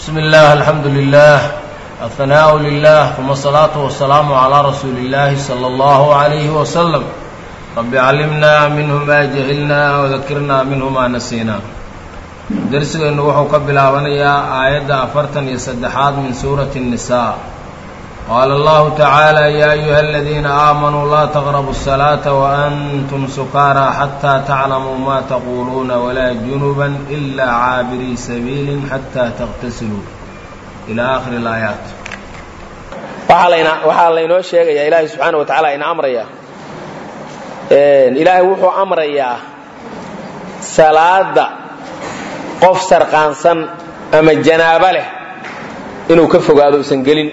بسم الله الحمد لله الثناء لله ثم الصلاة والسلام على رسول الله صلى الله عليه وسلم رب علمنا منه ما جهلنا وذكرنا منه ما نسينا درسgeenu wuxuu ka bilaabanayaa aayadda afartan iyo saddexaad min suurati النisaa qaala allahu tacaala yaa ayuha aladiina aamanuu laa taqrabu الsalaaةa waantum sukaara xataa taclamuu ma taquuluuna walaa junuba ila caabirii sabiili xataa taqtasiluu ilى akhiri اlaayaat waxaa laynoo sheegayaa ilaahay subxaana wa tacaala ina amraya ilaahay wuxuu amrayaa salaada qof sarqaansan ama janaabo leh inuu ka fogaado usan gelin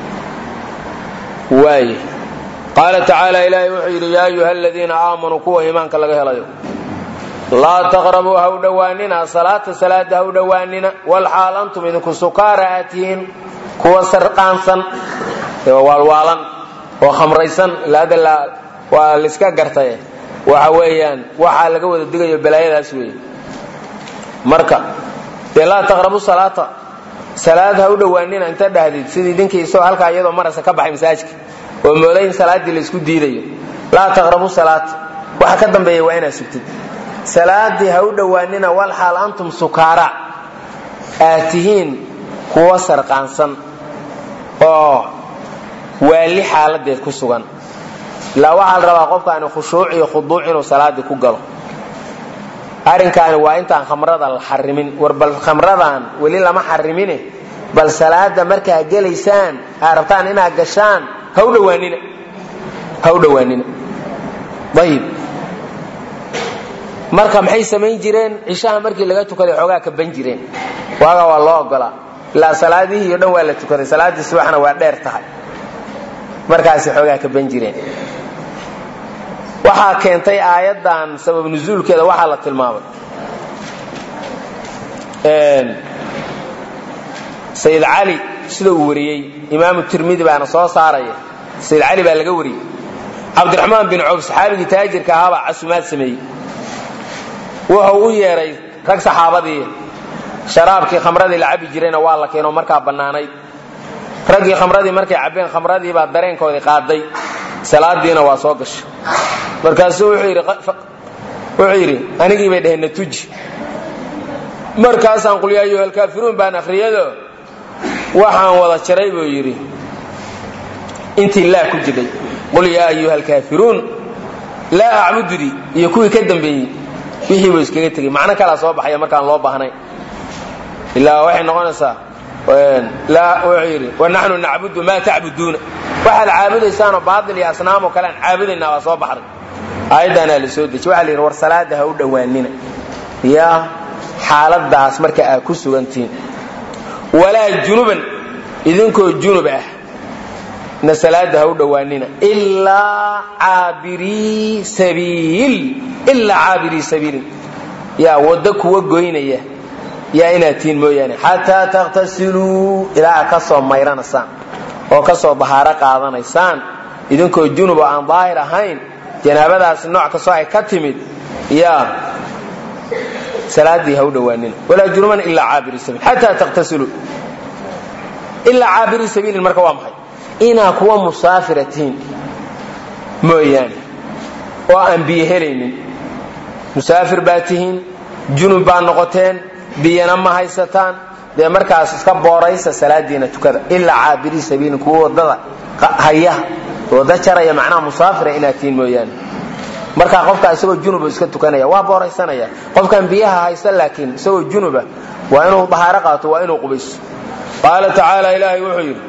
waaye qaala tacaala ilaahay wuxuu yidhi yaa ayuha aladiina aamanuu kuwa iimaanka laga helayo laa taqrabuu ha u dhowaanina salaata salaada ha u dhowaanina walxaal antum idinku sukaara aad tihiin kuwa sarqaansan waalwaalan oo khamraysan ilaada waa laiska gartaye waxa weeyaan waxaa laga wada digayo balaayadaas weeye marka dee laa taqrabu salaata salaad ha u dhowaanina inta dhahdid sidii dinkii isagoo halkaa iyadoo marasa ka baxay masaajka oo mooday in salaaddii laysku diidayo laa taqrabu salaata waxa ka dambeeya waa inaad sugtid salaadii ha u dhowaanina walxaal antum sukaara aad tihiin kuwa sarqaansan oo waali xaaladeed ku sugan ilaa waxaa la rabaa qofkaani khushuuc iyo khuduuc inuu salaadii ku galo arrinkaani waa intaan khamrada la xarimin war bal khamradan weli lama xarimine bal salaada markaa gelaysaan aa rabtaan inaad gashaan ha u dhowaanina ha u dhowaanina ayib marka maxay samayn jireen cishaha markii laga tukaday xoogaa ka ban jireen waaga waa loo ogolaa ilaa salaadihii o dhan waa la tukaday salaaddii subaxna waa dheer tahay markaasi xoogaa ka ban jireen waxaa keentay aayaddan sabab nusuulkeeda waxaa la tilmaamay sayid cali sida uu wariyey imaamu tirmidi baana soo saaraya sayid cali baa laga wariyey cabdiraxmaan bin cawf saxaabigii taajirka ahaabaa casumaad sameeyey wuxuu u yeedhay rag saxaabadii sharaabkii khamradii la cabi jirayna waa la keenoo markaa bannaanayd raggii khamradii markay cabbeen khamradiibaa dareenkoodii qaaday salaadiina waa soo gashay markaasuu wuxuu yidhi anigii bay dhaheen natuji markaasaan qul yaa ayuha alkaafiruun baan akhriyado waxaan wada jaray buu yidhi intii laa ku jiray qul yaa ayuha alkaafiruun laa acbududii iyo kuwii ka dambeeyey wixii buu iskaga tegey macno kalaa soo baxaya markaan loo baahnay ilaa waxay noqonaysaa wuxuu yidhi wanaxnu nacbudu maa tacbuduuna waxaad caabudaysaanoo baail iyo asnaamoo kale aan caabudaynaa waa soo baxday aayaddaanaa la soo dejiy waxa la yidhi war salaada ha u dhowaanina yaa xaaladaas marka aad ku sugantihiin walaa junuban idinkoo junub ah na salaada ha u dhowaanina ilaa caabirii sabiil ilaa caabirii sabiilin yaa waddo kuwa goynaya yaa inaad tihiin mooyaane xataa takhtasiluu ilaa ka soo mayranaysaan oo ka soo bahaaro qaadanaysaan idinkoo junub oo aan daahir ahayn janaabadaasi nooc kastoo ay ka timid yaa salaadii ha u dhowaanina walaa junuban ilaa caabiri sabiil xataa takhtasiluu ilaa caabiri sabiilin marka waa maxay inaa kuwa musaafira tihiin mooyaane oo aan biyo helaynin musaafir baa tihiin junub baa noqoteen biyana ma haysataan dee markaas iska booraysa salaadiina tukada ilaa caabirii sabiilin kuwa wadada haya wada jaraya macnaha musaafira inaad tihiin mooyaane markaa qofkaa isagoo junuba iska tukanaya waa booraysanaya qofkan biyaha haysta laakiin isagoo junuba waa inuu dahaaro qaato waa inuu qubayso qaala tacaala ilaahay wuxuu yidhi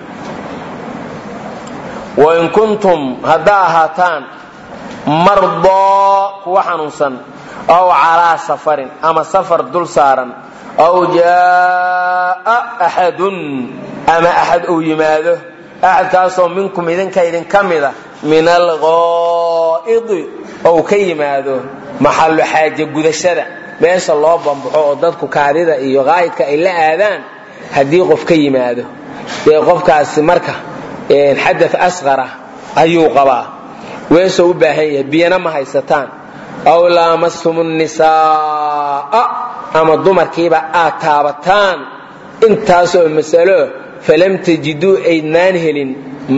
wain kuntum haddaa ahaataan mardoo kuwa xanuunsan aw calaa safarin ama safar dul saaran aw jaaa axadun ama axad uu yimaado axadkaasoo minkum idinka idinka mida min alqaa'idi ou ka yimaado maxallu xaaje gudashada meesha loo bambaxo oo dadku kaadida iyo qaa'idka ay la aadaan haddii qof ka yimaado dee qofkaasi marka xada asqara ayuu qabaa weesoo u baahan yahay biyana ma haysataan aw laamastum nisaaa ama dumarkiiba aad taabataan intaasoo masalo falam tajiduu aydnaan helin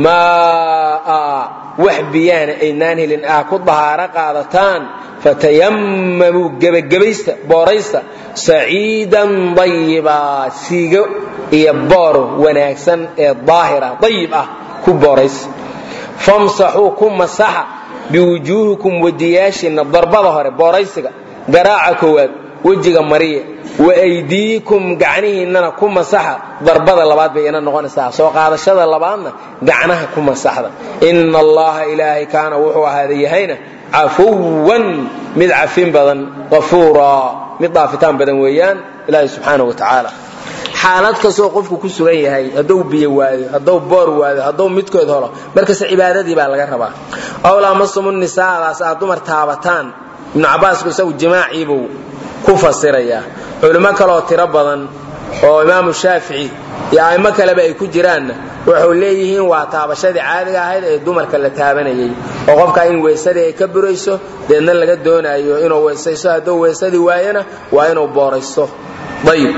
maa wax biyaana aydnaan helin ah ku dahaaro qaadataan fatayamamuu gebagabaysta booraysta saciidan dayibaa siigo iyo boor wanaagsan ee daahira dayib ah ku booraysa famsaxuu ku masaxa biwujuuhikum wadiyaashiinna darbada hore booraysiga garaaca koowaad wejiga mariya waaydiikum gacnihiinnana ku masaxa darbada labaad bay ina noqonaysaa soo qaadashada labaadna gacnaha ku masaxda ina allaha ilaahay kaana wuxuu ahaada yahayna cafuwan mid cafin badan afuura mid dhaafitaan badan weeyaan ilaahay subxaana wa tacaala xaalad kastoo qofku ku sugan yahay hadduu biyo waayo hadduu boor waayo hadduu midkood helo markasta cibaadadii baa laga rabaa awlaamasumu nisaadaas aad dumar taabataan ibnu cabbaasku isagu jimaaciibuu ku fasirayaa culimo kaleoo tiro badan oo imaamu shaafici iyo a'immo kaleba ay ku jiraanna waxay leeyihiin waa taabashadii caadiga ahayd ee dumarka la taabanayay oo qofkaa in weysadii ay ka burayso deedna laga doonaayo inuu weysaysto hadduu weysadii waayana waa inuu booraysto ayib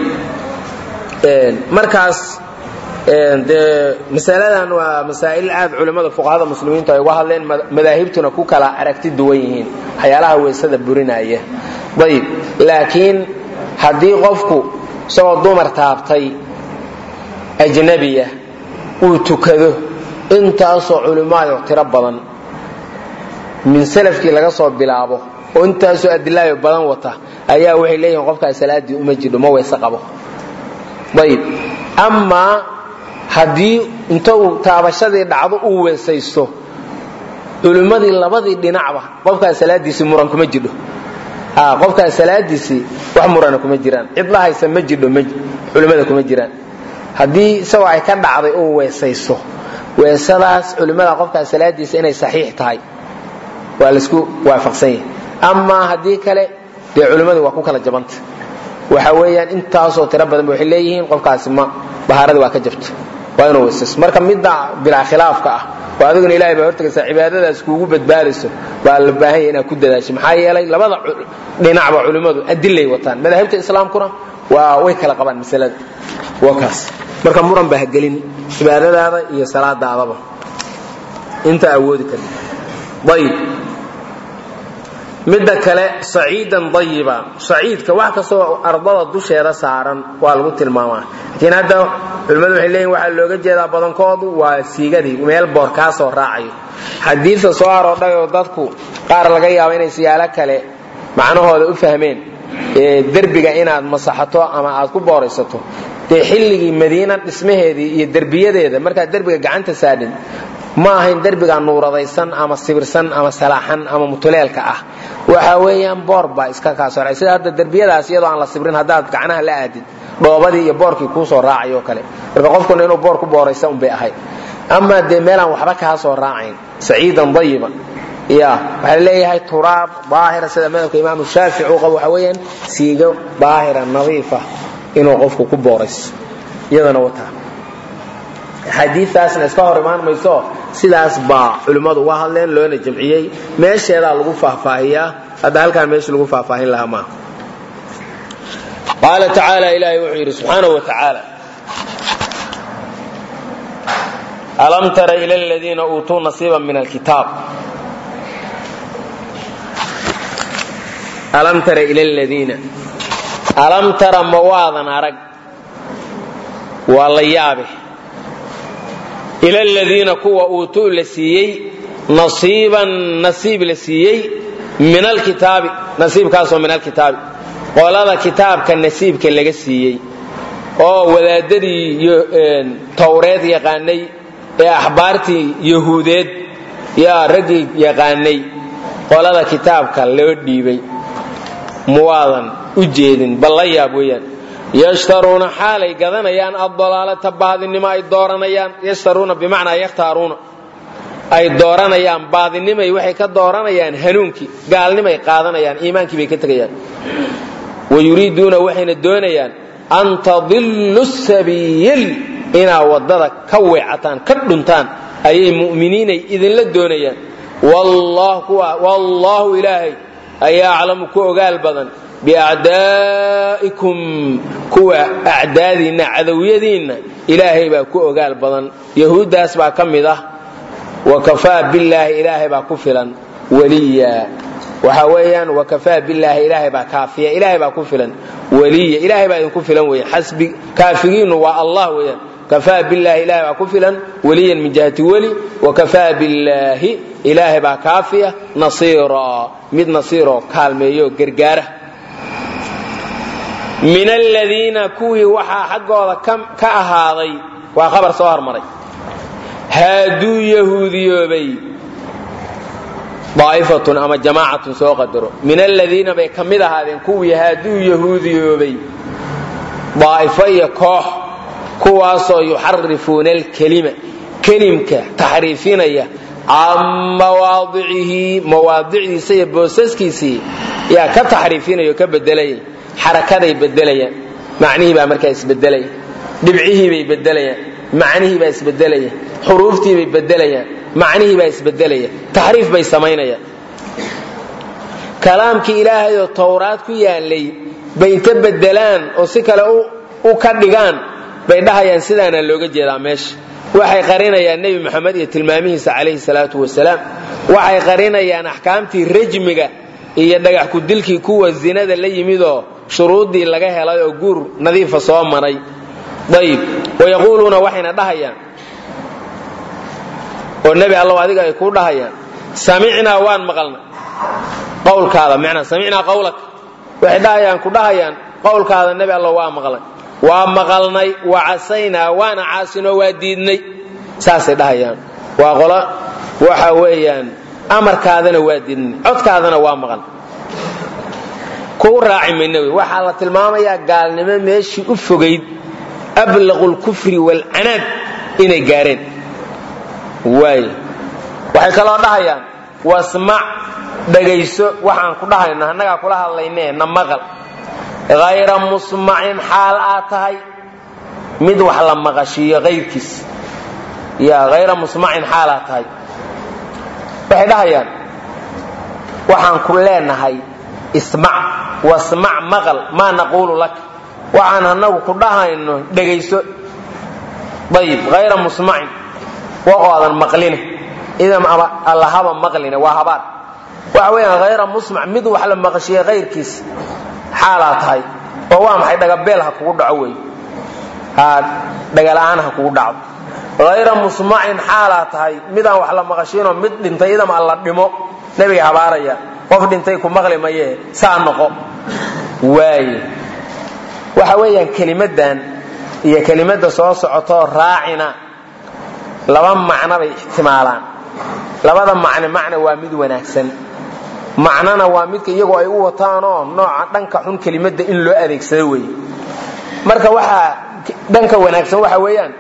markaas dee masaladan waa masaa'il aad culimmada fuqahada muslimiintu ay uga hadleen madaahibtuna ku kala aragti duwan yihiin waxyaalaha weysada burinaya ayib laakiin haddii qofku isagoo dumar taabtay ajnabiya uu tukado intaasoo culimaayo tiro badan min salafkii laga soo bilaabo oo intaasoo adilaayo badan wata ayaa waxay leeyihiin qofkaas salaadii uma jidho ma weyse qabo ayib amaa haddii inta uu taabashadii dhacdo uu weesaysto culimmadii labadii dhinacba qofkaas salaadiisii muran kuma jidho qofkaas salaadiisii wax murana kuma jiraan cid la haysa ma jidho culimmada kuma jiraan haddii isagoo ay ka dhacday uu weesaysto weesadaas culimmada qofkaas salaadiisa inay saxiix tahay waa laisku waafaqsan yahay amaa haddii kale dee culimmadii waa ku kala jabanta waxa weeyaan intaasoo tiro badan ba waxay leeyihiin qofkaasi ma bahaaradii waa ka jabta waa inuu weysaysto marka midda bilaa khilaafka ah oo adiguna ilahay baa hortagaysaa cibaadadaas kuugu badbaadayso baa la baahan yahay inaad ku dadaasho maxaa yeelay labada dhinacba culimmadu adilay wataan madaahibta islaamkuna waa way kala qabaan masalada waa kaas marka muran baa hagelin cibaadadaada iyo salaadaadaba inta awoodi kari ayib midda kale saciidan ayiba saciidka wax kastoo ardada dusheeda saaran waa lagu tilmaamaa laakiin hadda culimmadu waxay leeyihin waxaa looga jeedaa badankoodu waa siigadii meel boor kaa soo raacayo xadiidta soo aroodhay oo dadku qaar laga yaabo inay siyaalo kale macnahooda u fahmeen derbiga inaad masaxato ama aad ku booraysato dee xilligii madiina dhismaheedii iyo derbiyadeeda markaad derbiga gacanta saadhin ma ahayn derbiga nuuradaysan ama sibirsan ama salaaxan ama mutuleelka ah waxa weeyaan boor baa iska kaa soray sida hadda derbiyadaas iyadoo aan la sibrin haddaad gacnaha la aadid dhoobadii iyo boorkii kuu soo raacay oo kale marka qofkuna inuu boor ku booraysa unbay ahayd amaa dee meelaan waxba kaa soo raacayn saciidan dayiba ya waxaa leeyahay turaab daahira sida madhabka imaamu shaafici uu qabo waxa weeyaan siigo daahira nadiifa inuu qofku ku boorayso iyadana wataa xadiiaasna iska hor imaan mayso sidaas baa culimmadu uga hadleen loona jamciyey meesheedaa lagu faahfaahiyaa hadda halkaan meesha lagu faahfaahin lahaa maaha qaala tacaala ilaahay wuxuu yidhi subxaanahu wa tacaala alam tara ila aladiina uutuu nasiiba min alkitaab alam tara ila aladiina alam tara ma waadan arag waa la yaabe ila aladiina kuwa uutuu la siiyey nasiiban nasiib la siiyey min alkitaabi nasiibkaasoo min alkitaabi qolada kitaabka nasiibka laga siiyey oo wadaadadii towreed yaqaanay ee axbaartii yahuudeed yaa raggii yaqaanay qolada kitaabka loo dhiibay muwaadan u jeedin bal la yaab weeyaan yashtaruuna xaalay gadanayaan addalaalata baadinimo ay dooranayaan yashtaruuna bimacnaa yakhtaaruuna ay dooranayaan baadinimay waxay ka dooranayaan hanuunkii gaalnimay qaadanayaan iimaankii bay ka tegayaan wayuriiduuna waxayna doonayaan an tadillu sabiil inaa waddada ka weecataan ka dhuntaan ayay mu'miniinay idinla doonayaan wallaahu ilaahay ayaa aclamu ku ogaal badan biacdaa'ikum kuwa acdaadiinna cadowyadiinna ilaahay baa ku ogaal badan yahuuddaas baa ka mid ah wa kafaa billaahi ilaahay baa ku filan weliya waxa weeyaan wakafaa billaahi ilaahay baa kaafiya ilaahay baa ku filan weliya ilaahay baa idinku filan weeyaan xasbi kaafigiinnu waa allah weeyaan kafaa billaahi ilaahay baa ku filan weliyan min jihati weli wakafaa billaahi ilaahay baa kaafiya nasiira mid nasiiroo kaalmeeyo gargaara min aladiina kuwii waxaa xaggooda ka ahaaday waa khabar soo hormaray haaduu yahuudiyoobay daa'ifatun ama jamaacatun soo qadaro min aladiina bay ka mid ahaadeen kuwii haaduu yahuudiyoobay daa'ifo iyo koox kuwaasoo yuxarifuuna alkelima kelimka taxriifinaya can mawaadicihi mawaadicdiisa iyo boosaskiisii yaa ka taxriifinaya oo ka bedelaya xarakaday bedelayaan macnihii baa markaa isbedelaya dhibcihii bay bedelayaan macnihii baa isbedelaya xuruuftii bay bedelayaan macnihii baa isbedelaya taxriif bay samaynayaan kalaamkii ilaahay oo towraad ku yaalay bay inta bedelaan oo si kale u ka dhigaan bay dhahayaan sidaanaa looga jeedaa meesha waxay qarinayaan nebi moxamed iyo tilmaamihiisa calayhi salaatu wasalaam waxay qarinayaan axkaamtii rajmiga iyo dhagax kudilkii kuwa zinada la yimidoo shuruuddii laga helay oo guur nadiifa soo maray ayib wayaquuluuna waxayna dhahayaan oo nebi allow adiga ay kuu dhahayaan samicnaa waan maqalnay qowlkaada micnaa samicnaa qowlak waxay dhahayaan ku dhahayaan qowlkaada nebi allow waa maqlay waa maqalnay wa casaynaa waana caasinoo waa diidnay saasay dhahayaan waa qolo waxa weeyaan amarkaadana waa diidnay codkaadana waa maqan kuu raaci mayna wey waxaa la tilmaamayaa gaalnimo meeshii u fogayd ablaqu lkufri waalcanaad inay gaareen waay waxay kaloo dhahayaan wasmac dhagayso waxaan ku dhahayno annagaa kula hadlayne na maqal hayra musmacin xaal aad tahay mid wax la maqashiiyo kayrkiis ya hayra musmacin xaal aad tahay waxay dhahayaan waxaan ku leenahay ismac wasmac maqal maa naquulu lak waxaan annagu ku dhahayno dhegayso ayib hayra musmacin waqoodan maqline idan allahaba maqline waa habaar waxa weeyaan hayra musmac mid wax la maqashiiya kayrkiis xaalaa tahay oo waa maxay dhagabeel ha kugu dhaco wey dhagala'aan ha kugu dhacdo hayra musmacin xaalaa tahay midaan wax la maqashiinoo mid dhintay idam alla dhimo nebiga habaaraya qof dhintay ku maqli maye saa noqo waaye waxa weeyaan kelimadan iyo kelimada soo socotoo raacina laba macno bay ixtimaalaan labada macne macna waa mid wanaagsan macnana waa midka iyagoo ay u wataanoo nooca dhanka xun kelimada in loo adeegsado wey marka waxaa dhanka wanaagsan waxa weeyaan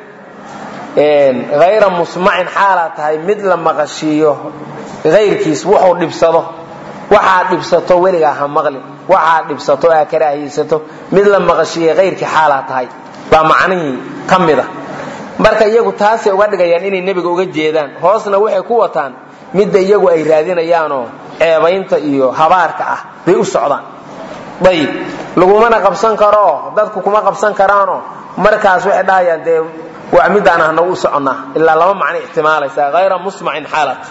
hayra musmacin xaalaa tahay mid la maqashiiyo hayrkiis wuxuu dhibsado waxaa dhibsato weligaa ha maqlin waxaa dhibsato aa karaahiysato mid la maqashiiya hayrkii xaalaa tahay baa macnihii ka mida marka iyagu taasay uga dhigayaan inay nebiga uga jeedaan hoosna waxay ku wataan midda iyagu ay raadinayaanoo ceebaynta iyo habaarka ah bay u socdaan ayib lagumana qabsan karo dadku kuma qabsan karaano markaas waxay dhahayaan dee waa midaan ahna u soconnaa ilaa laba macno ixtimaalaysa hayra musmacin xaalat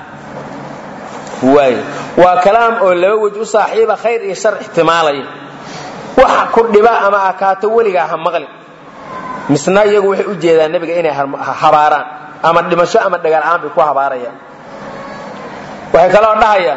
waay waa kalaam oo laba wej u saaxiiba khayr iyo shar ixtimaalaya waxa ku dhiba ama akaato weligaa ha maqlin misna iyagu waxay u jeedaan nebiga inay habaaraan ama dhimasho ama dhagaal-aan bay ku habaarayaan waxay kaloo dhahayaan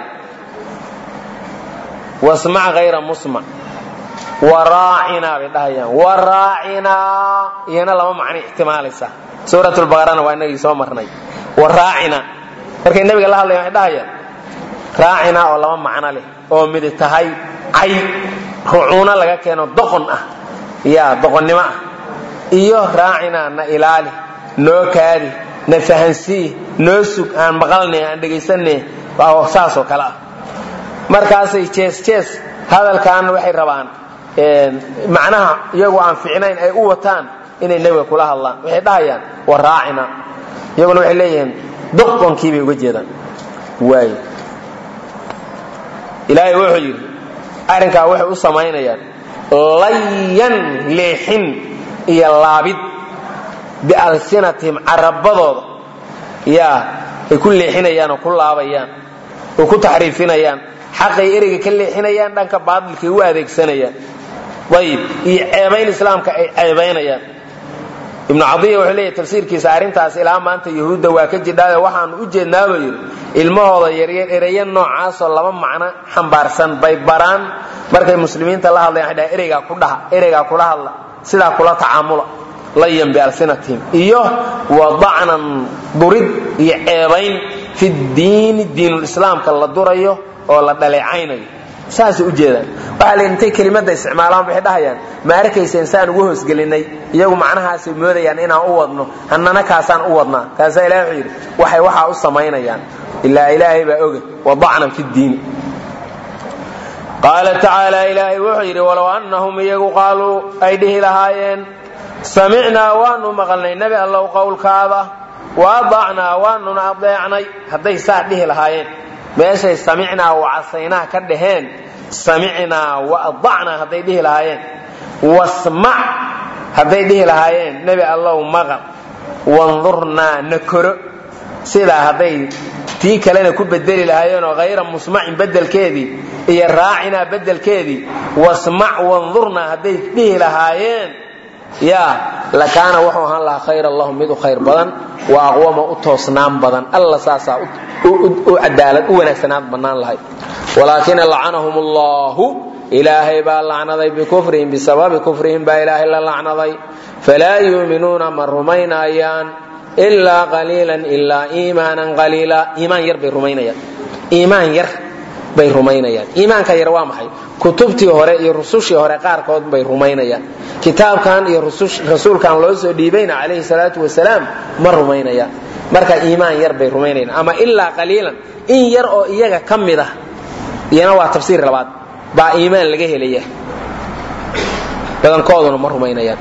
wasmac hayra musmac waraacinaa bay dhahayaan waraacinaa iyana laba macno ixtimaalaysa suurat lbaqarana waa inagii soo marnay waraacina markay nebiga la hadlayan waxay dhahayaan raacinaa oo laba macno leh oo midi tahay cay rucuuno laga keeno doqon ah ya doqonnimo ah iyo raacinaa na ilaali noo kaadi na fahansii noo sug aan maqalnay aan dhegaysanay saasoo kale ah markaasay jees jees hadalkaana waxay rabaan macnaha iyagu aan ficnayn ay u wataan inay nebiga kula hadlaan waxay dhahayaan wa raacina iyaguna waxay leeyihiin doqonkii bay uga jeedaan waay ilaahay wuxuu yidhi arrinkaa waxay u samaynayaan layan leexin iyo laabid bialsinatihim carabadooda yaa ay ku leexinayaan oo ku laabayaan oo ku taxriifinayaan xaqay ereyga ka leexinayaan dhanka baadilkay u adeegsanayaan ayib iyo ceebayn islaamka ay ceebaynayaan ibnu cadiya wuxuu leeyahy tafsiirkiisa arrintaas ilaa maanta yahuudda waa ka jidhaayo waxaanu u jeednaaba yidhi ilmahooda yaryar ereya noocaasoo laba macno xambaarsan bay baraan markay muslimiinta la hadlayan waxay dhahan ereygaa ku dhaha ereygaa kula hadla sidaa kula tacaamula layan bialsinatihim iyo wadacnan durid iyo ceebayn fi diini diinulislaamka la durayo oo la dhaleecaynayo saasay ujeedaan waxaa la intay kelimada isticmaalaan waxay dhahayaan ma arkaysa insaan ugu hoosgelinay iyagu macnahaasay moodayaan inaan u wadno hannana kaasaan u wadnaa kaasaa ilahi wuxuu yidhi waxay waxaa u samaynayaan ilaa ilaahay baa oga wadacnan fi diini qaala tacaala ilaahay wuxuu yidhi walow annahum iyagu qaaluu ay dhihi lahaayeen samicnaa waanu maqalnay nebi allow qowlkaada wa adacnaa waanuna adeecnay hadday saa dhihi lahaayeen meeshay samicnaa wacasaynaa ka dhaheen samicnaa waadacnaa hadday dhihi lahaayeen wasmac hadday dhihi lahaayeen nebi allow maqal wandurnaa na koro sidaa hadday tii kalena ku bedeli lahaayeenoo hayra musmacin bedelkeedii iyo raacinaa bedelkeedii wasmac wandurnaa hadday dhihi lahaayeen yaa lakaana wuxuu ahaan lahaa khayra lahum mid u khayr badan wa aqwama u toosnaan badan alla saasaa u cadaalad u wanaagsanaan bannaan lahay walaakina lacanahum allahu ilaahay baa lacnaday bikufrihim bisababi kufrihim baa ilaahay la lacnaday falaa yuuminuuna ma rumaynayaan ilaa qaliilan ilaa iimaanan qaliila iimaan yar bay rumaynayaan iimaan yar bay rumaynayaan iimaanka yar waa maxay kutubtii hore iyo rusushii hore qaarkood bay rumaynayaan kitaabkan iyo rasuulkan loo soo dhiibayna calayhi salaatu wasalaam ma rumaynayaan marka iimaan yar bay rumaynayaan ama ilaa qaliilan in yar oo iyaga ka mid ah iyana waa tafsiir labaad baa iimaan laga helaya badankooduna ma rumaynayaan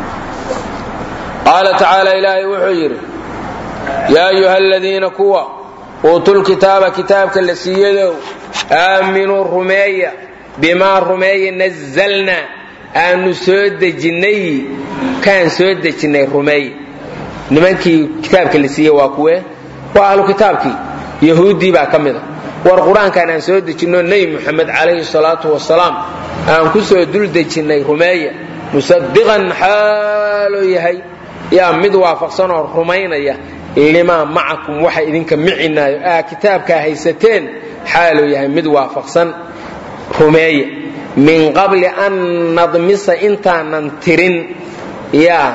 qaala tacaala ilaahay wuxuu yidhi yaa ayuha aladiina kuwa uutul kitaaba kitaabka la siiyadow aaminuu rumeeya bimaa rumeeya nazalnaa aanu soo dejinnay kaan soo dejinnay rumeeya nimankii kitaabka la siiyey waa kuwe waa ahlu kitaabkii yahuuddii baa ka mid a war qur-aankan aan soo dejinno nebi muxamed calayhi salaatu wasalaam aan ku soo dul dejinnay rumeeya musadiqan xaaloo yahay yaa mid waafaqsan oo rumaynaya limaa macakum waxa idinka micinaayo aa kitaabkaa haysateen xaaluu yahay mid waafaqsan rumeeya min qabli an nadmisa intaanan tirin yaa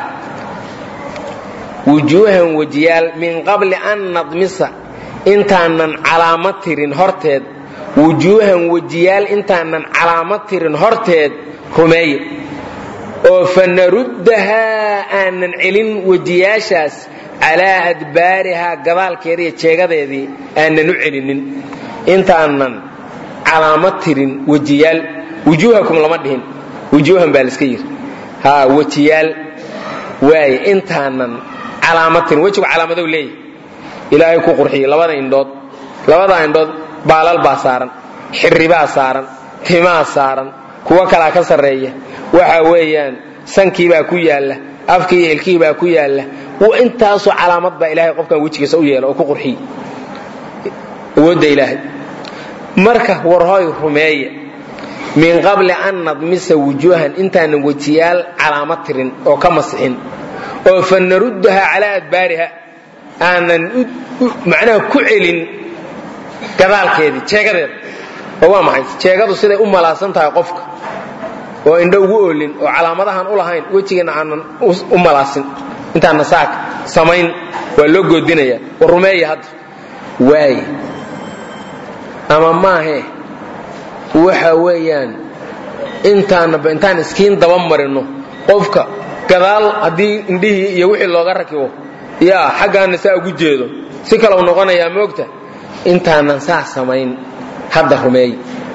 wujuuhan wejiyaal min qabli an nadmisa intaanan calaamo tirin horteed wujuuhan wejiyaal intaanan calaamo tirin horteed rumeeya oo fa naruddahaa aanan celin wejiyaashaas calaa adbaarihaa gadaalkeeda iyo jeegadeedii aanan u celinin intaanan calaamo tirin wejiyaal wujuuhakum lama dhihin wujuuhan baa laiska yidhi ha wejiyaal waaye intaanan calaamo tirin wejigu calaamadow leeyahy ilaahay ku qurxiyey labada indhood labada indhood baalal baa saaran xirribaa saaran timaa saaran kuwo kalaa ka sarreeya waxa weeyaan sankiibaa ku yaalla afkii iyo ilkihiibaa ku yaalla intaasoo calaamad baa ilaahay qofkan wejigiisa u yeela oo ku qurxiye awoodda ilaahay marka warhoy rumeeya min qabli an nadmisa wujuuhan intaanan wejiyaal calaamo tirin oo ka masixin oo fa naruddaha calaa adbaariha aanan macnaha ku celin gadaalkeedii jeegadeeda oo waa maxay jeegadu siday u malaasan tahay qofka oo indho ugu oolin oo calaamadahan u lahayn wejigeena aanan u malaasin intaana saaka samayn waa loo goodinaya war rumeeya hadda waaye ama maahe waxa weeyaan intaanaba intaan iskiin daba marino qofka gadaal haddii indhihii iyo wixii looga rakibo yaa xaggaana saa ugu jeedo si kalau noqonayaa moogta intaanan saa samayn hadda rumeey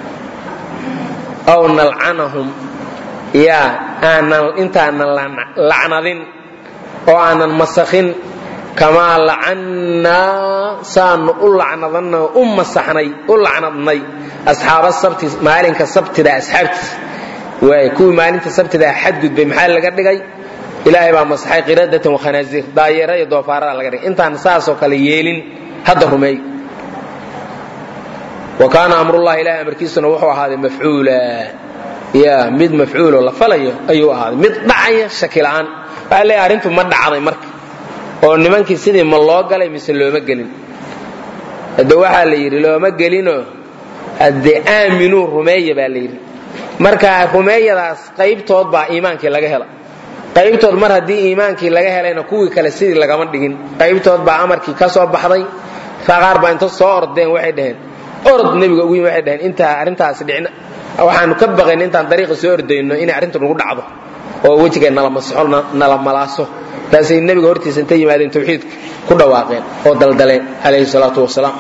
aw nalcanahum yaa aanan intaanan lacnadin oo aanan masakhin kamaa lacannaa saanu u lacnadanay u masaxnay u lacnadnay asxaaba sabti maalinka sabtida asxaabtiis waay kuwii maalinta sabtida xadgudbay maxaa laga dhigay ilaahay baa masaxay qiradatan wakhanaaziir daayeera iyo doofaarada laga dhigay intaan saasoo kale yeelin hadda rumeey wa kaana amrullahi ilahay amarkiisuna wuxuu ahaaday mafcuula ya mid mafcuuloo la falayo ayuu ahaaday mid dhacaya shaki la'aan waxaa leeyahay arrintu ma dhacday marka oo nimankii sidii ma loo galay mise looma gelin hadde waxaa la yidhi looma gelinoo haddee aaminuu rumeeya baa la yidhi marka rumeeyadaas qaybtood baa iimaankii laga hela qaybtood mar haddii iimaankii laga helayna kuwii kale sidii lagama dhigin qaybtood baa amarkii ka soo baxday qaar baa inta soo ordeen waxay dhaheen orod nebiga ugu yimi waxay dhaheen intaa arrintaasi dhicin waxaanu ka baqayn intaan dariiqa soo ordayno inay arrintu nagu dhacdo oo wejiga nala masaxo nala malaaso taasay nebiga hortiisa inta yimaadeen tawxiidka ku dhawaaqeen oo daldaleen calayhi salaatu wasalaam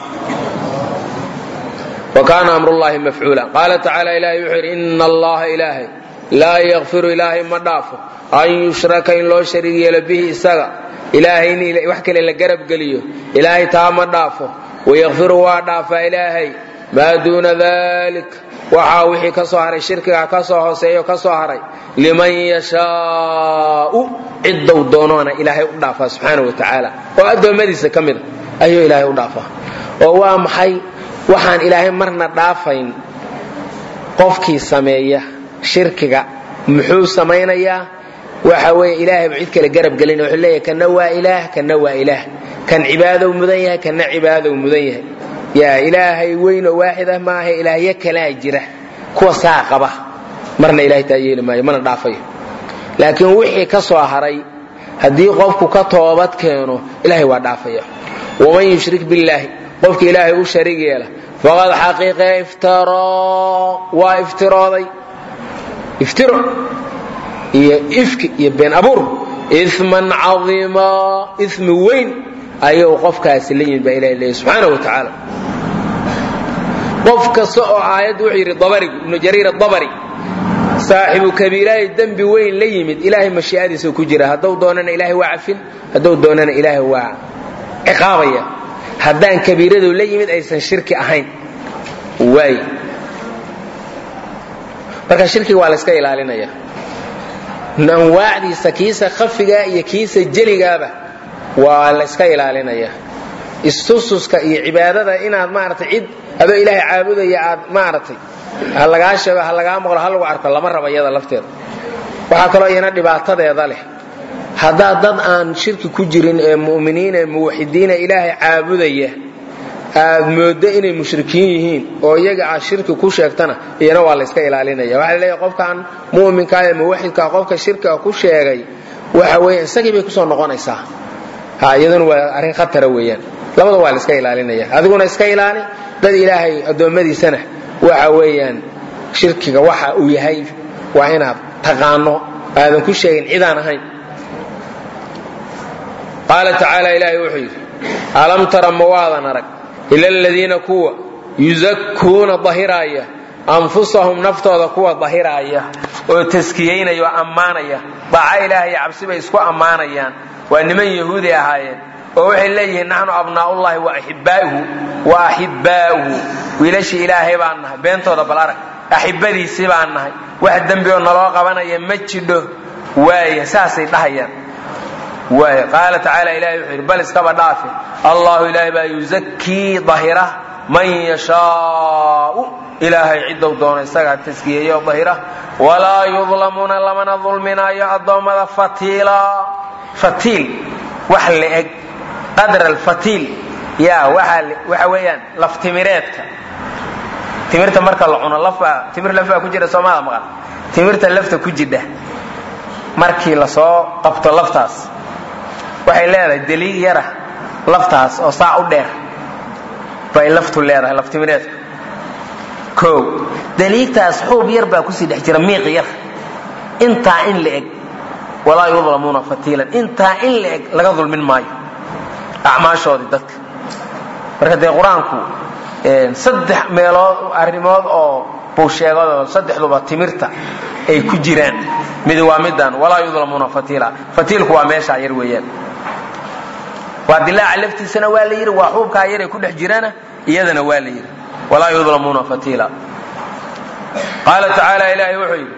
wa kaana amrullaahi mafcuula qaala tacaala ilaahay wuxuu yidhi ina allaha ilaahay laa yakfiru ilaahay ma dhaafo an yushraka in loo shariig yeelo bihi isaga ilaahay in wax kale la garab geliyo ilaahay taa ma dhaafo wayakfiru waa dhaafaa ilaahay maa duuna dalik waxaa wixii ka soo haray shirkiga ka soo hooseeyo ka soo haray liman yashaau ciddou doonoona ilaahay u dhaafaa subxaana wa tacaala oo addoommadiisa ka mida ayuu ilaahay u dhaafaa oo waa maxay waxaan ilaahay marna dhaafayn qofkii sameeya shirkiga muxuu samaynayaa waxa weeye ilaahayba cid kale garab gelina wuxuu leeyahay kana waa ilaah kana waa ilaah kan cibaadow mudan yahay kana cibaadow mudan yahay yaa ilaahay weyn oo waaxid ah maaha ilaahyo kalaa jira kuwa saa qaba marna ilahay taa yeeli maayo mana dhaafayo laakiin wixii ka soo haray haddii qofku ka toobad keeno ilahay waa dhaafaya waman yushrik billaahi qofki ilaahay u shariig yeela faqad xaqiiqe iftaroo waa iftirooday iftiro iyo ifki iyo been abuur iman caiima imi weyn ayuu qofkaasi la yimid baa ilaha leeyay subxaana wa tacaala qof kasta oo aayaddu wuxuu yidhi dabarigu ibnu jariir adabari saaxibu kabiiraahi dembi weyn la yimid ilaahay mashii'adiisa ku jira hadduu doonana ilaahay waa cafin hadduu doonana ilaahay waa ciqaabaya haddaan kabiiradu la yimid aysan shirki ahayn waay marka shirkiga waa la yska ilaalinaya anwaacdiisa kiisa khafiga iyo kiisa jeligaaba waa la yska ilaalinaya istususka iyo cibaadada inaad maaragtay cid adoo ilaahay caabudaya aad maaragtay ha lagaa sheego ha lagaa maqlo ha lagu arko lama raba iyada lafteeda waxaa kaloo iyana dhibaatadeeda leh haddaad dad aan shirki ku jirin ee mu'miniin ee muwaxidiina ilaahay caabudaya aad mooddo inay mushrikiin yihiin oo iyaga aad shirki ku sheegtana iyana waa layska ilaalinaya waxaa laleeyahay qofkan mu'minkaa ee muwaxidkaa qofka shirkiga ku sheegay waxa weeye isagii bay kusoo noqonaysaa ha iyaduna waa arrin khatara weeyaan labada waa la iska ilaalinaya adiguna iska ilaali dad ilaahay addoommadiisana waxa weeyaan shirkiga waxa uu yahay waa inaad taqaano aadan ku sheegin cidaan ahayn qaala tacaala ilaahay wuxuu yidhi alam tara ma waadan arag ila aladiina kuwa yuzakkuuna dahiraaya anfusahum naftooda kuwa dahiraaya oo taskiyaynaya oo ammaanaya daaca ilaahay iyo cabsi bay isku ammaanayaan waa niman yahuudi ahaayeen oo waxay leeyihiin naxnu abnaa'ullahi wa axibbaa'uhu wa axibbaa'uhu wiilashii ilaahay baan nahay beentooda bal arag axibadiisii baan nahay wax dembi oo naloo qabanaya ma jidho waaya saasay dhahayaan waaya qaala tacaala ilahay wuxuu yidhi bal iskaba dhaafe allahu ilaahay baa yuzakii dahira man yashaau ilaahay ciddou doono isagaa taskiyeeyo dahira walaa yudlamuuna lamana dulminaayo addoommada fatiila fatiil wax la-eg qadra alfatiil ya waxa weeyaan laftimireedka timirta marka la cuno lafbaa timir lafbaa ku jira soomada maqan timirta lafta ku jidha markii lasoo qabto laftaas waxay leedahay deliig yara laftaas oo saa u dheer bay laftu leedahay laftimireedka o deliigtaas xuub yar baa kusii dhex jira miiq yar intaa in la eg walaa yudlamuuna fatiilan intaa in la eg laga dulmin maayo acmaashoodii dadka marka dee qur-aanku saddex meelood arrimood oo buu sheegado saddexduba timirta ay ku jiraan mid waa midaan walaa yudlamuuna fatiila fatiilku waa meeshaa yar weeyaan waa dilaaca laftiisana waa la yidhi waa xuubkaa yaray ku dhex jirana iyadana waa la yidhi walaa yudlamuuna fatiila qaala tacaala ilaahay wuxuu yidhi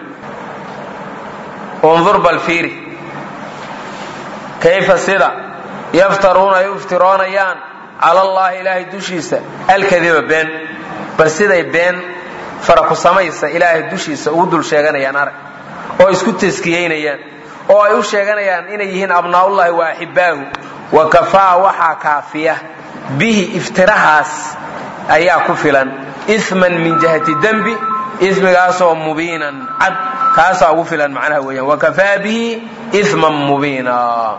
undur bal fiiri kayfa sida yaftaruuna ay u iftiroonayaan cala allaahi ilaahay dushiisa alkadiba been bal siday been fara ku samaysa ilaahay dushiisa ugu dul sheeganayaan arag oo isku taskiyeynayaan oo ay u sheeganayaan inay yihiin abnaa'ullahi wa axibaahu wa kafaa waxaa kaafiya bihi iftirahaas ayaa ku filan isman min jihati dembi ismigaasoo mubiinan cad kaasaa ugu filan macnaha weeyaan wakafaa bihi isman mubiina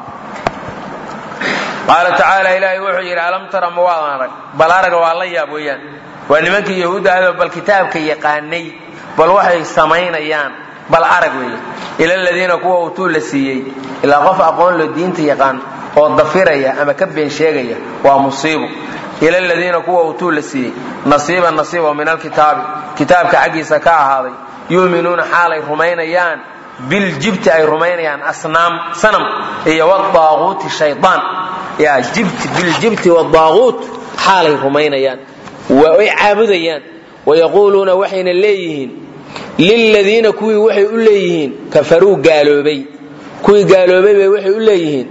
qaala tacaala ilaahay wuxuu yidhi alam tara ma waadan arag bal araga waa la yaab weeyaan waa nimankii yahuudda ahdo bal kitaabka yaqaanay bal waxay samaynayaan bal arag weeye ila aladiina kuwa utuu la siiyey ilaa qof aqoon lo diinta yaqaan oo dafiraya ama ka been sheegaya waa musiibo ila aladiina kuwa utuu la siiyey nasiiban nasiibo min alkitaabi kitaabka xaggiisa ka ahaaday yuuminuuna xaalay rumaynayaan biljibti ay rumaynayaan asnaam sanam iyo wadaaquuti shaydaan yaa jibti biljibti wadaaquut xaalay rumaynayaan way caabudayaan wayaquuluuna waxayna leeyihiin liladiina kuwii waxay u leeyihiin kafaruu gaaloobay kuwii gaaloobay bay waxay u leeyihiin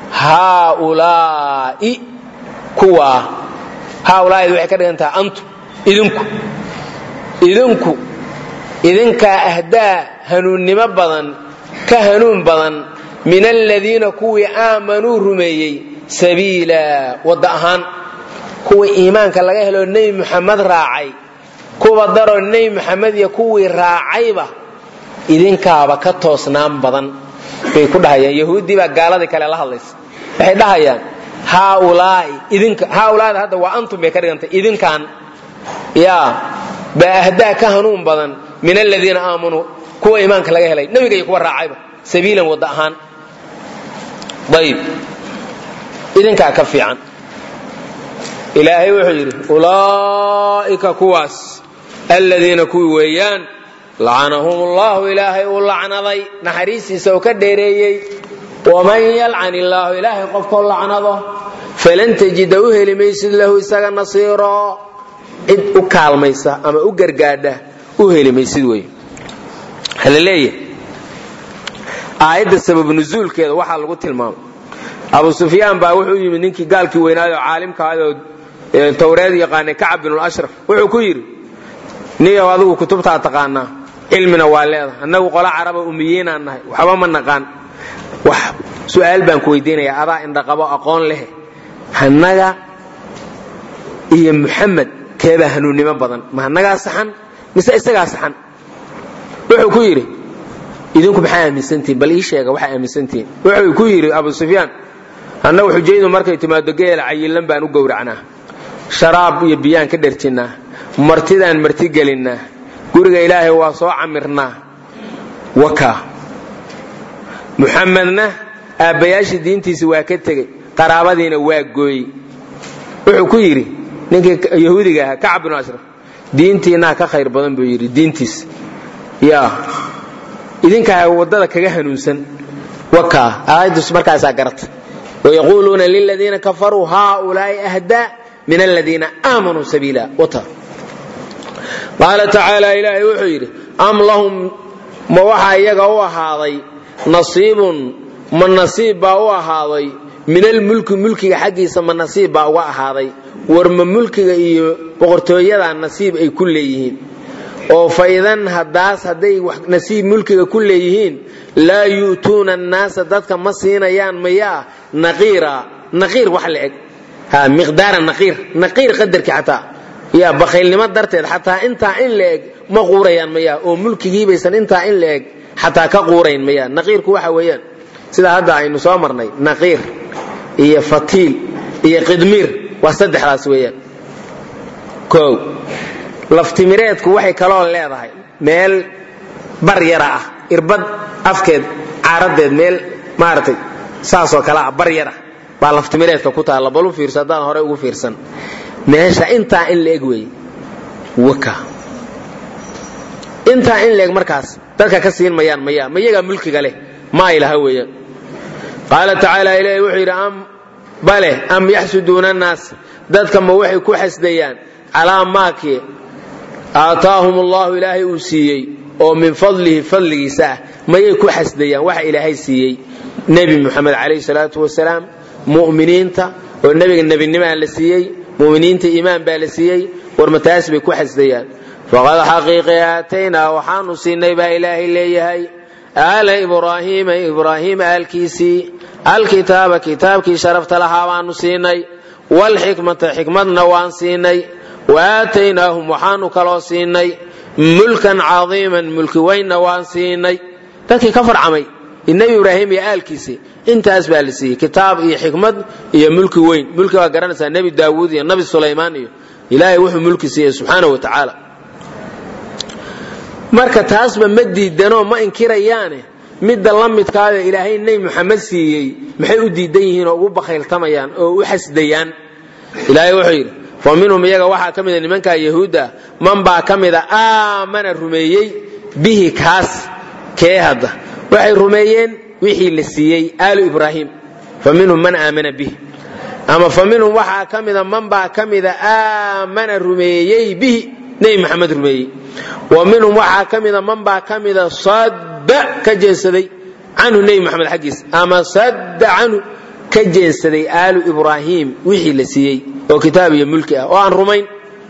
haaulaa'i kuwaa haaulaa'id waxay ka dhigan tahay antu idinku idinku idinkaa ahdaa hanuunnimo badan ka hanuun badan min aladiina kuwii aamanuu rumeeyey sabiila wadda ahaan kuwii iimaanka laga helo nebi muxamed raacay kuwa daroo nebi muxamed iyo kuwii raacayba idinkaaba ka toosnaan badan bay ku dhahayaan yahuuddii baa gaaladii kale la hadlaysa waxay dhahayaan haaulaai idinka haaulaada hadda waa antum bay ka dhigantay idinkan yaa baa ahdaa ka hanuun badan min aladiina aamanuu kuwa iimaanka laga helay nebiga iyo kuwa raacayba sabiilan wadda ahaan ayib idinkaa ka fiican ilaahay wuxuu yidhi ulaa'ika kuwaas aladiina kuwii weeyaan lacanahum ullahu ilaahay uu lacnaday naxariistiisa uu ka dheereeyey waman yalcan illaahu ilaahay qofkoo lacnado falan tajida u heli maysid lahu isaga nasiiro cid u kaalmaysa ama u gargaadha u heli maysid wey hala leeyahay aayadda sabab nusuulkeeda waxaa lagu tilmaamay abu sufyaan baa wuxuu yimid ninkii gaalkii weynaayoo caalimkaayoo towreed yaqaanay kacab binlashraf wuxuu ku yidhi niyow adigu kutubtaa taqaanaa cilmina waa leedahay annagu qola caraba umiyiinaan nahay waxba ma naqaan wax su'aal baan ku weydiinayaa adaa indhaqabo aqoon leh hannaga iyo muxamed keebaa hanuunnimo badan ma hannagaa saxan mise isagaa saxan wuxuu ku yidhi idinku maxaa aaminsantihin bal ii sheega waxaa aaminsantihin wuxuu ku yidhi abu sufyaan annagu xujaydu markay timaado geela cayilan baan u gowracnaa sharaab iyo biyaan ka dherjinnaa martidaan marti gelinnaa guriga ilaahay waa soo camirnaa waka muxamedna aabbayaashii diintiisa waa ka tegey qaraabadiina waa gooyey wuxuu ku yidhi ninkii yahuudiga ahaa kacab binu ashraf diintiinaa ka khayr badan buu yidhi diintiisa yaa idinkaa waddada kaga hanuunsan waka aayadus markaasaa garata wayaquuluuna liladiina kafaruu haaulaa'i ahdaa min aladiina aamanuu sabiila wata qaala tacaala ilaahay wuxuu yidhi am lahum ma waxaa iyaga u ahaaday nasiibun ma nasiib baa u ahaaday min almulki mulkiga xaggiisa ma nasiib baa uga ahaaday war ma mulkiga iyo boqortooyada nasiib ay ku leeyihiin oo faidan hadaas hadday nasiib mulkiga ku leeyihiin laa yu'tuuna annaasa dadka ma siinayaan mayaa naqiira naqiir wax la eg miqdaara naqiir naqiir qadarkii xataa yaa bakhaylnimo darteed xataa intaa in la eg ma quurayaan maya oo mulkigiibaysan intaa in la eg xataa ka quurayn maya naqiirku waxa weeyaan sida hadda aynu soo marnay naqiir iyo fatiil iyo qidmiir waa saddexdaas weeyaan kow laftimireedku waxay kaloo leedahay meel bar yara ah irbad afkeed caaradeed meel maaragtay saasoo kale ah bar yara baa laftimireedka ku taalla balu fiirso haddaan horey ugu fiirsan meesha intaa in la eg weeye waka intaa in la eg markaas dadka ka siin mayaan maya ma iyagaa mulkiga leh ma ay laha weeyaan qaala tacaala ilaahi wuxuu yidhi am bale am yaxsuduuna annaas dadka ma waxay ku xasdayaan calaa maakii aataahum allahu ilaahay uu siiyey oo min fadlihi fadligiisa ah mayay ku xasdayaan waxa ilaahay siiyey nebi muxamed calayhi salaatu wasalaam mu'miniinta oo nebiga nebinimaa la siiyey mu'miniinta iimaan baa la siiyey war ma taas bay ku xasdayaan faqad xaqiiqi aataynaa waxaanu siinay baa ilaahay leeyahay aala ibraahiima ibraahiim aalkiisii alkitaaba kitaabkii sharafta lahaa baanu siinay waalxikmata xikmadna waan siinay wa aataynaahum waxaanu kaloo siinay mulkan cadiiman mulki weynna waan siinay dadkii ka farcamay nebi ibraahim iyo aalkiisii intaas baa la siiyey kitaab iyo xikmad iyo mulki weyn mulki waa garanaysaa nebi daawuud iyo nabi sulaymaan iyo ilaahay wuxuu mulki siiyey subxaana wa tacaala marka taasba ma diidanoo ma inkirayaane midda la midkaada ilaahay nebi muxamed siiyey maxay u diidan yihiin oo ugu bakhayltamayaan oo u xasdayaan ilaahay wuxuu yidhi fa minhum iyaga waxaa ka mida nimankaa yahuudda man baa ka mida aamana rumeeyey bihi kaas kee hadda waxay rumeeyeen wixii la siiyey aalu ibraahim fa minhum man aamana bihi ama fa minhum waxaa ka mida man baa ka mida aamana rumeeyey bihi nebi maxamed rumeeyey wa minhum waxaa ka mida man baa ka mida sadda ka jeensaday canhu nebi maxamed xaggiisa ama sadda canhu ka jeensaday aalu ibraahim wixii la siiyey oo kitaab iyo mulki ah oo aan rumayn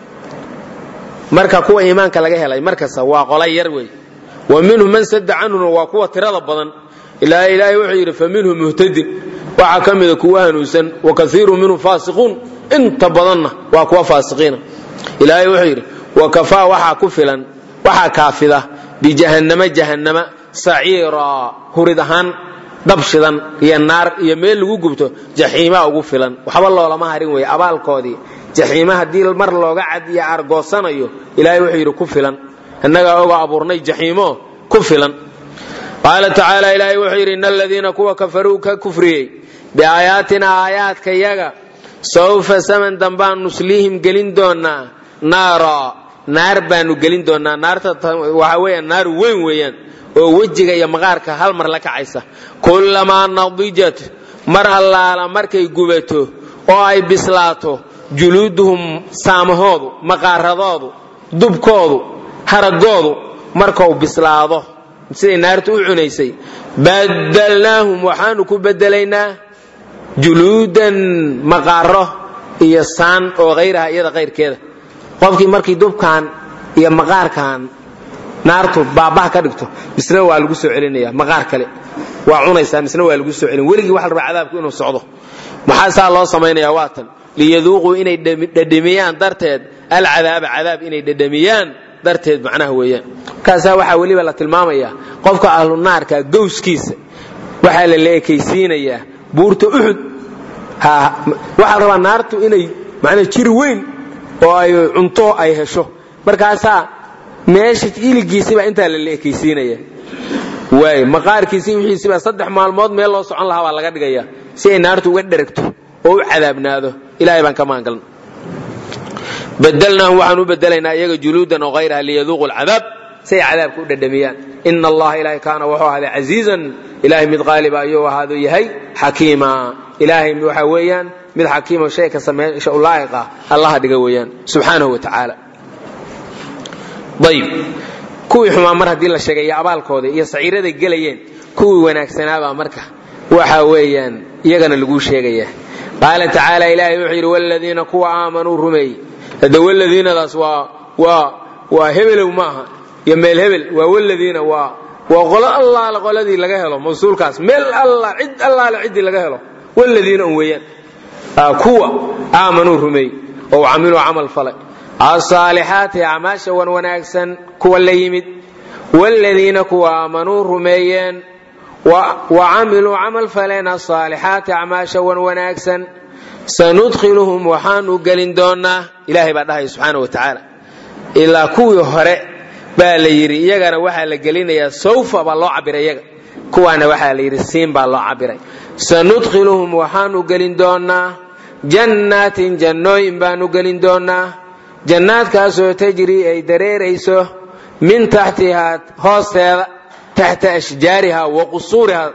marka kuwa iimaanka laga helay markasta waa qola yar wey wa minhum man sadda canhuna waa kuwa tirada badan ilaa ilaahay wuxuu yidhi fa minhum muhtadin waxaa ka mida kuwa hanuunsan wa kaiiru minhum faasiquun inta badanna waa kuwa faasiqiina ilaahay wuxuu yidhi wa kafaa waxaa ku filan waxaa kaafida bijahannama jahannama saciira hurid ahaan dab shidan iyo naar iyo meel lagu gubto jaxiimaa ugu filan waxba loolama harin weeye abaalkoodii jaxiima haddii mar looga cad iyo argoosanayo ilaahay wuxuu yidhi ku filan innagaa oga abuurnay jaxiimo ku filan qaala tacaala ilaahay wuxuu yidhi ina aladiina kuwa kafaruu ka kufriyey biaayaatina aayaadka yaga sawfa saman dambaan nusliihim gelin doonaa naara naar baanu gelin doonaa naarta waxa weeyaan naar weyn weeyaan oo wejiga iyo maqaarka hal mar la kacaysa kullamaa nadijat mar allaala markay gubato oo ay bislaato juluuduhum saamahoodu maqaaradoodu dubkoodu haragoodu markau bislaado siday naartu u cunaysay badalnaahum waxaanu ku bedelaynaa juluudan maqaaro iyo saan oo hayraha iyada kayrkeeda qofkii markii dubkan iyo maqaarkan naartu baabaha ka dhigto misna waa lagu soo celinaya maqaar kale waa cunaysaa misna waa lagu soo celin weligii waxa la rabaa cadaabku inuu socdo maxaa saa loo samaynaya waa tan liyaduuquu inay dhadhamiyaan darteed alcadaaba cadaab inay dhadhamiyaan darteed macnaha weeyaan markaasaa waxaa weliba la tilmaamayaa qofka ahlu naarka gowskiisa waxaa la leekaysiinayaa buurta uxud waxaa la rabaa naartu inay manaa jiri weyn oo ay cunto ay hesho markaasaa meesha iligiisiba intaa la leekaysiinaya waay maqaarkiisi wixiisiba saddex maalmood meel loo socon lahaa baa laga dhigaya si ay naartu uga dheragto oo u cadaabnaado ilahay baan ka maangalna badalnaahum waxaan u bedelaynaa iyaga juluudan oo hayraha liyaduuqu lcadaab si ay cadaabka u dhadhamiyaan ina allaha ilahay kaana wuxuu ahaaday casiizan ilahay mid qaaliba ayuu ahaado yahay xakiima ilaahay waxa weeyaan mid xakiima shay ka sameysha u laa'iq ah allaha dhiga weeyaan subxaanahu wa tacaala ayib kuwii xumaa mar haddii la sheegay iyo abaalkooda iyo saciiraday gelayeen kuwii wanaagsanaabaa marka waxa weeyaan iyagana laguu sheegaya qaala tacaala ilaahay wuxuu yidhi wladiina kuwa aamanuu rumeeyey hadda wladiinadaas waa waa waa hebelow maaha iyo meel hebel waa wladiina waa waa qolo allaale qoladii laga helo mawsuulkaas meel alla cid allaale ciddii laga helo wladiina un weeyaan kuwa aamanuu rumeeyey oo camiluu camal falay asaalixaati acmaasha wan wanaagsan kuwa la yimid wladiina kuwa aamanuu rumeeyeen wa camiluu camal faleen asaalixaati acmaasha wan wanaagsan sanudkhiluhum waxaanu gelin doonaa ilaahay baa dhahaya subxaana wa tacaala ilaa kuwii hore baa la yidhi iyagana waxaa la gelinayaa sawfa baa loo cabiray iyaga kuwaana waxaa la yidhi siin baa loo cabiray sanudkhiluhum waxaanu gelin doonaa jannaatin jannooyin baanu gelin doonaa jannaadkaasoo tajrii ay dareerayso min taxtihaa hoosteeda taxta ashjaariha wa qusuuriha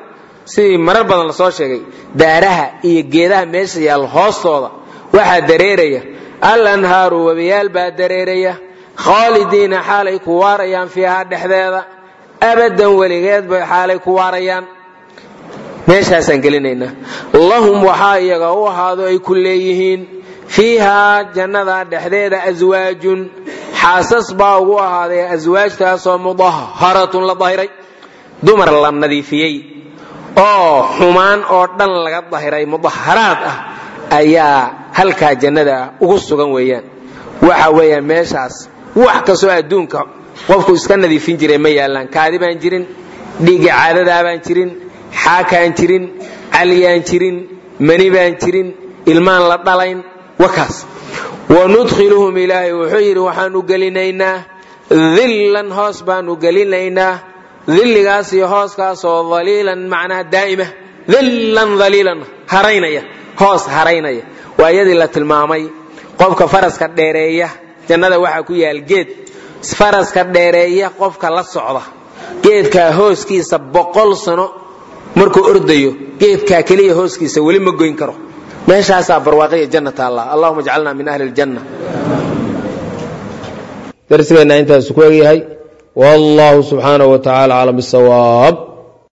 sidii marar badan lasoo sheegay daaraha iyo geedaha meesha yaal hoostooda waxaa dareeraya al anhaaru webiyaal baa dareeraya khaalidiina xaalay ku waarayaan fiihaa dhexdeeda abadan weligeed bay xaalay ku waarayaan meeshaasaan gelinaynaa lahum waxaa iyaga u ahaado ay ku leeyihiin fiihaa jannada dhexdeeda aswaajun xaasas baa ugu ahaaday aswaajtaasoo mudaharatun la dahiray dumar la nadiifiyey oo xumaan oo dhan laga dahiray mudaharaad ah ayaa halkaa jannada ugu sugan weeyaan waxa weeyaan meeshaas wax kastoo adduunka qofku iska nadiifin jiray ma yaallaan kaadi baan jirin dhiigga caadadaa baan jirin xaakaan jirin caliyaan jirin mani baan jirin ilmaan la dhalayn wakaas wanudkhiluhum ilaahay wuxuu yidhi waxaanu gelinaynaa dillan hoos baanu gelinaynaa dilligaas iyo hooskaasoo daliilan macnaha daa'ima dillan daliilan haraynaya hoos haraynaya waa iyadii la tilmaamay qofka faraska dheereeya jannada waxaa ku yaal geed faraska dheereeya qofka la socda geedkaa hooskiisa boqol sano markuu ordayo geedkaa keliya hooskiisa weli ma goyn karo meeshaasaa barwaaqiya jannata allah allahuma ajcalna min ahli ljanna darsigeenna intaasu ku egyahay wallahu subxaanahu wa tacaala aclam bisawaab